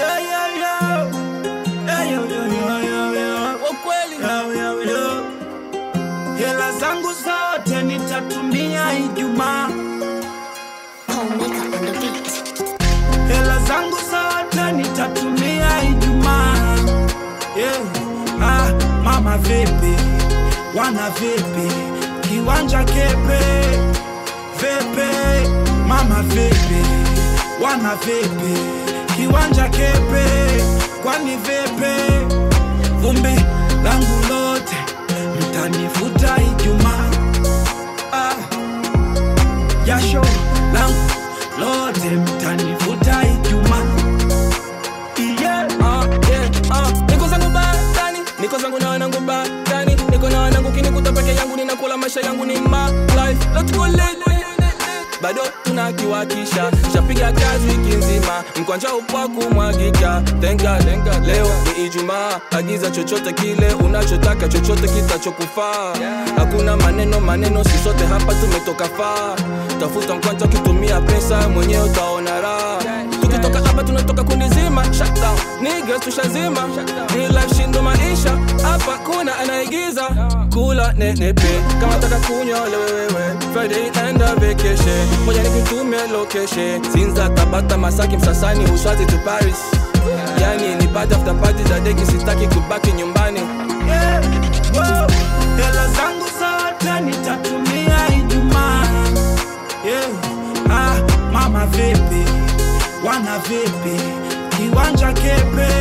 Yeah, yeah, yeah. Yeah, yo, yo, yo, yo, yo. Ukweli. Yo, yo, yo. Hela zangu zote nitatumia Ijumaa, Home makeup on the beat. hela zangu zote nitatumia Ijumaa. Yeah. Ah, mama vipi, wana vipi, kiwanja kepe vipi, mama vipi, wana vipi, kiwanja kepe, kwani vipi, vumbi langu lote mtanifuta Ijumaa. Ah, jasho langu lote mtanifuta Ijumaa. Yeah. Ah, yeah, ah. Niko zangu batani, niko zangu na wanangu batani, niko na wanangu kinikuta peke yangu, ninakula maisha yangu ni my life. Let's go late. bado tunakiwakisha shapiga kazi wiki nzima mkwanja upwa kumwagika tenga tenga leo ni ijumaa agiza chochote kile unachotaka chochote kitachokufaa hakuna maneno maneno sisote hapa tumetoka faa tafuta mkwanja ukitumia pesa mwenyewe utaona raha tukitoka hapa tunatoka kundi zima shutdown niggas tushazima real life shindo maisha hapa kuna anaigiza kula nenepe kama taka kunywa lewewewe friday enda vacation moja nikutumie location sinza tabata masaki msasani uswazi to paris yani ni party after party za deki sitaki kubaki nyumbani Yeah, wow. Hela zangu zote nitatumia Ijumaa. Yeah. Ah, mama vipi, wana vipi, kiwanja kepe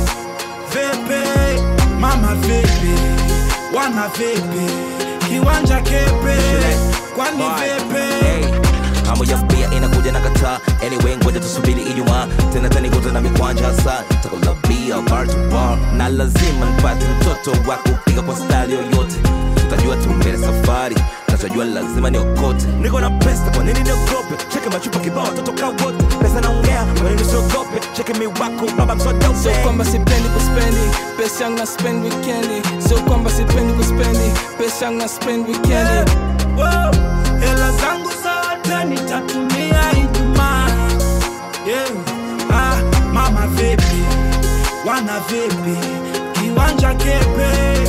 vipi, mama vipi, wana vipi, kiwanja kepe, kwani vipi? Hey, hamu ya bia inakuja na kataa anyway ngoja tusubiri ijumaa tena tanikuta na mikwanja hasa takula bia bar to bar na lazima nipate mtoto wa kupiga kwa stali yoyote tutajua tu mbele safari nachojua lazima niokote niko na pesa kwa nini niogope cheke machupa kibao watoto kaa wote pesa naongea kwa nini siogope cheke miwako baba sio msodope kwamba sipendi kuspendi pesa yangu na spend weekendi sio kwamba sipendi kuspendi pesa yangu na spend weekendi Wow, hela zangu zote nitatumia Ijumaa. Yeah. Ah, mama vipi, wana vipi, kiwanja kepe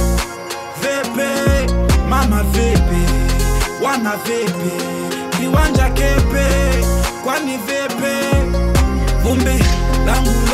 vipi, mama vipi, wana vipi, kiwanja kepe, kwani vipi, vumbi langu